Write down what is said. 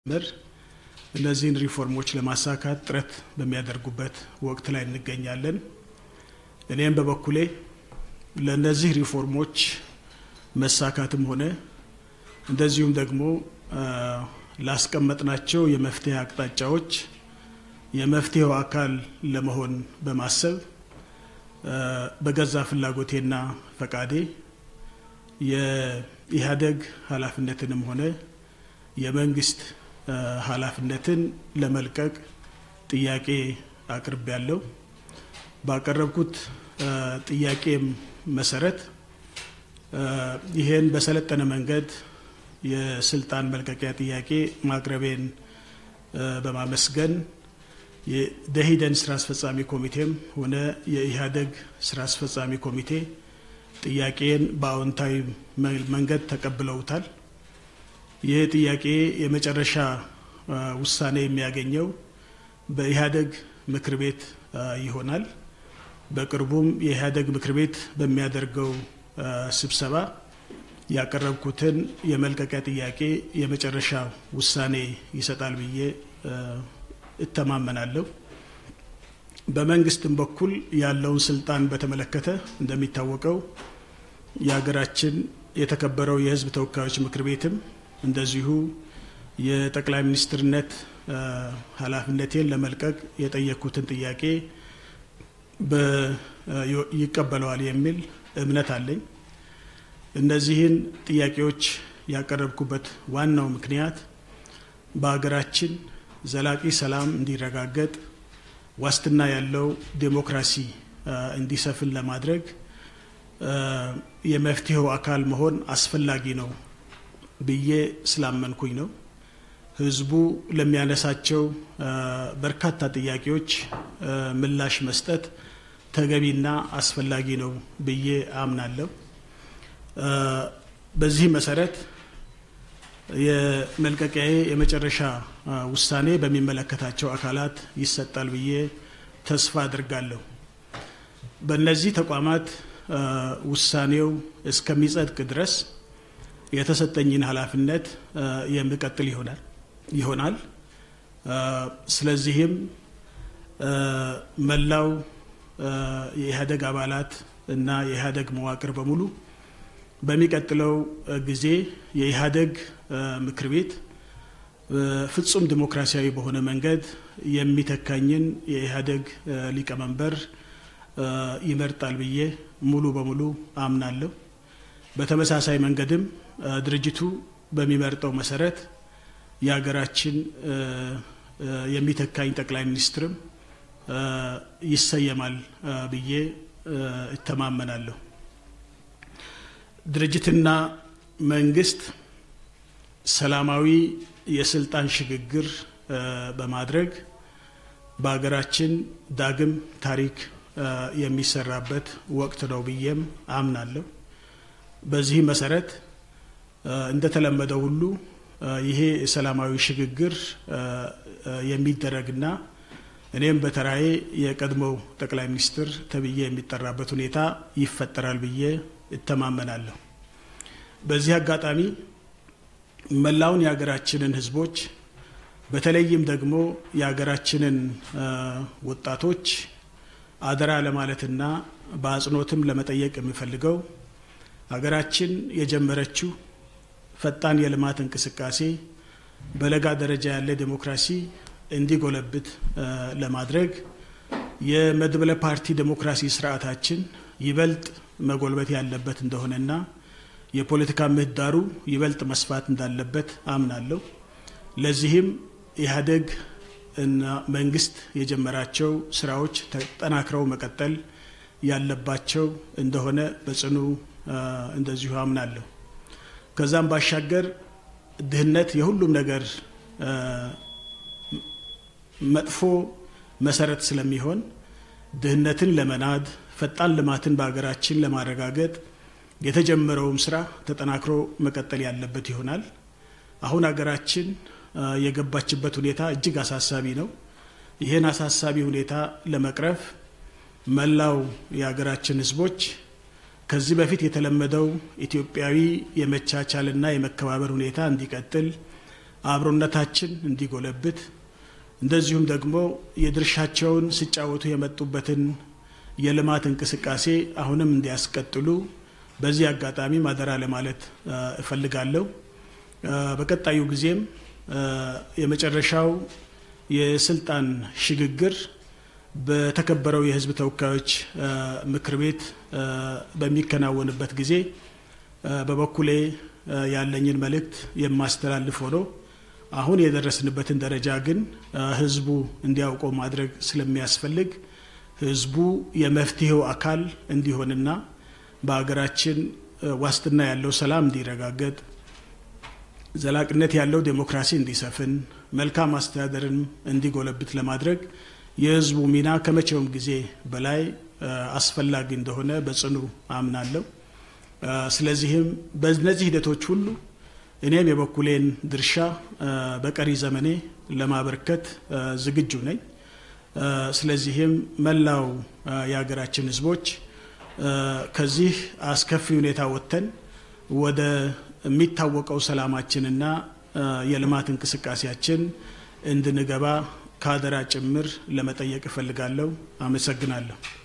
ምር እነዚህን ሪፎርሞች ለማሳካት ጥረት በሚያደርጉበት ወቅት ላይ እንገኛለን። እኔም በበኩሌ ለእነዚህ ሪፎርሞች መሳካትም ሆነ እንደዚሁም ደግሞ ላስቀመጥናቸው የመፍትሄ አቅጣጫዎች የመፍትሄው አካል ለመሆን በማሰብ በገዛ ፍላጎቴና ፈቃዴ የኢህአዴግ ኃላፊነትንም ሆነ የመንግስት ኃላፊነትን ለመልቀቅ ጥያቄ አቅርቤ ያለው ባቀረብኩት ጥያቄም መሰረት ይህን በሰለጠነ መንገድ የስልጣን መልቀቂያ ጥያቄ ማቅረቤን በማመስገን የደኢህዴን ስራ አስፈጻሚ ኮሚቴም ሆነ የኢህአዴግ ስራ አስፈጻሚ ኮሚቴ ጥያቄን በአዎንታዊ መንገድ ተቀብለውታል። ይህ ጥያቄ የመጨረሻ ውሳኔ የሚያገኘው በኢህአዴግ ምክር ቤት ይሆናል። በቅርቡም የኢህአዴግ ምክር ቤት በሚያደርገው ስብሰባ ያቀረብኩትን የመልቀቂያ ጥያቄ የመጨረሻ ውሳኔ ይሰጣል ብዬ እተማመናለሁ። በመንግስትም በኩል ያለውን ስልጣን በተመለከተ እንደሚታወቀው የሀገራችን የተከበረው የሕዝብ ተወካዮች ምክር ቤትም እንደዚሁ የጠቅላይ ሚኒስትርነት ኃላፊነቴን ለመልቀቅ የጠየቅኩትን ጥያቄ ይቀበለዋል የሚል እምነት አለኝ። እነዚህን ጥያቄዎች ያቀረብኩበት ዋናው ምክንያት በሀገራችን ዘላቂ ሰላም እንዲረጋገጥ ዋስትና ያለው ዴሞክራሲ እንዲሰፍን ለማድረግ የመፍትሄው አካል መሆን አስፈላጊ ነው ብዬ ስላመንኩኝ ነው። ህዝቡ ለሚያነሳቸው በርካታ ጥያቄዎች ምላሽ መስጠት ተገቢና አስፈላጊ ነው ብዬ አምናለሁ። በዚህ መሰረት የመልቀቂያዬ የመጨረሻ ውሳኔ በሚመለከታቸው አካላት ይሰጣል ብዬ ተስፋ አድርጋለሁ። በእነዚህ ተቋማት ውሳኔው እስከሚጸድቅ ድረስ የተሰጠኝን ኃላፊነት የሚቀጥል ይሆናል ይሆናል። ስለዚህም መላው የኢህአዴግ አባላት እና የኢህአዴግ መዋቅር በሙሉ በሚቀጥለው ጊዜ የኢህአዴግ ምክር ቤት ፍጹም ዲሞክራሲያዊ በሆነ መንገድ የሚተካኝን የኢህአዴግ ሊቀመንበር ይመርጣል ብዬ ሙሉ በሙሉ አምናለሁ። በተመሳሳይ መንገድም ድርጅቱ በሚመርጠው መሰረት የሀገራችን የሚተካኝ ጠቅላይ ሚኒስትርም ይሰየማል ብዬ እተማመናለሁ። ድርጅትና መንግስት ሰላማዊ የስልጣን ሽግግር በማድረግ በሀገራችን ዳግም ታሪክ የሚሰራበት ወቅት ነው ብዬም አምናለሁ። በዚህ መሰረት እንደተለመደው ሁሉ ይሄ የሰላማዊ ሽግግር የሚደረግና እኔም በተራዬ የቀድሞው ጠቅላይ ሚኒስትር ተብዬ የሚጠራበት ሁኔታ ይፈጠራል ብዬ እተማመናለሁ። በዚህ አጋጣሚ መላውን የሀገራችንን ሕዝቦች በተለይም ደግሞ የሀገራችንን ወጣቶች አደራ ለማለትና በአጽንኦትም ለመጠየቅ የሚፈልገው ሀገራችን የጀመረችው ፈጣን የልማት እንቅስቃሴ በለጋ ደረጃ ያለ ዴሞክራሲ እንዲጎለብት ለማድረግ የመድበለ ፓርቲ ዴሞክራሲ ስርዓታችን ይበልጥ መጎልበት ያለበት እንደሆነና የፖለቲካ ምህዳሩ ይበልጥ መስፋት እንዳለበት አምናለሁ። ለዚህም ኢህአዴግ እና መንግስት የጀመራቸው ስራዎች ተጠናክረው መቀጠል ያለባቸው እንደሆነ በጽኑ እንደዚሁ አምናለሁ። ከዛም ባሻገር ድህነት የሁሉም ነገር መጥፎ መሰረት ስለሚሆን ድህነትን ለመናድ ፈጣን ልማትን በሀገራችን ለማረጋገጥ የተጀመረውም ስራ ተጠናክሮ መቀጠል ያለበት ይሆናል። አሁን ሀገራችን የገባችበት ሁኔታ እጅግ አሳሳቢ ነው። ይህን አሳሳቢ ሁኔታ ለመቅረፍ መላው የሀገራችን ህዝቦች ከዚህ በፊት የተለመደው ኢትዮጵያዊ የመቻቻልና የመከባበር ሁኔታ እንዲቀጥል አብሮነታችን እንዲጎለብት እንደዚሁም ደግሞ የድርሻቸውን ሲጫወቱ የመጡበትን የልማት እንቅስቃሴ አሁንም እንዲያስቀጥሉ በዚህ አጋጣሚ ማደራ ለማለት እፈልጋለሁ። በቀጣዩ ጊዜም የመጨረሻው የስልጣን ሽግግር በተከበረው የሕዝብ ተወካዮች ምክር ቤት በሚከናወንበት ጊዜ በበኩሌ ያለኝን መልእክት የማስተላልፍ ሆኖ አሁን የደረስንበትን ደረጃ ግን ሕዝቡ እንዲያውቀው ማድረግ ስለሚያስፈልግ ሕዝቡ የመፍትሄው አካል እንዲሆንና በሀገራችን ዋስትና ያለው ሰላም እንዲረጋገጥ ዘላቂነት ያለው ዴሞክራሲ እንዲሰፍን መልካም አስተዳደርን እንዲጎለብት ለማድረግ የህዝቡ ሚና ከመቼውም ጊዜ በላይ አስፈላጊ እንደሆነ በጽኑ አምናለሁ። ስለዚህም በእነዚህ ሂደቶች ሁሉ እኔም የበኩሌን ድርሻ በቀሪ ዘመኔ ለማበርከት ዝግጁ ነኝ። ስለዚህም መላው የሀገራችን ህዝቦች ከዚህ አስከፊ ሁኔታ ወጥተን ወደ የሚታወቀው ሰላማችንና የልማት እንቅስቃሴያችን እንድንገባ ከአደራ ጭምር ለመጠየቅ እፈልጋለሁ። አመሰግናለሁ።